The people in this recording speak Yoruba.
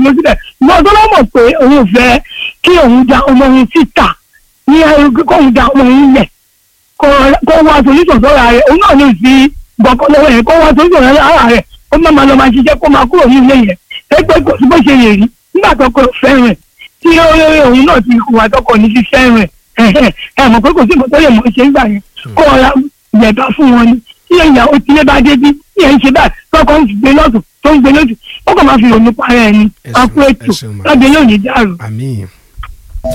dúró síbẹ̀ ìwọ tó lọ́mọ̀ pé òun ò fẹ́ kí òun da ọmọ òun síta ní kóun da ọmọ òun lẹ̀ kó wá solution sọ́ra rẹ̀ òun náà lè fi gbọ̀kọ́ lọ́wọ́ yẹn kó wá solution sọ́ra rẹ̀ ó má máa lọ máa ṣiṣẹ́ kó máa kúrò ní ilé yẹn ẹgbẹ́ kò sí bó ṣe lè rí nígbà tó kọ fẹ́ràn tí òun náà ti wà tọkọ ní fi fẹ́ràn ẹ mọ̀ pé kò sí nǹkan tó lè mọ̀ ṣe nígbà yẹn kó ọ̀la yẹ̀bá fún wọn ni tí ìyàwó tí lé bá dé bí tí ẹ̀ ń ṣe báyìí tọkọ ń gbé lọ́tún tó ń gbé lọ́tún ó kàn máa fi òun para ẹni akú ètò lọ́dẹ yóò ní dàrú. àmín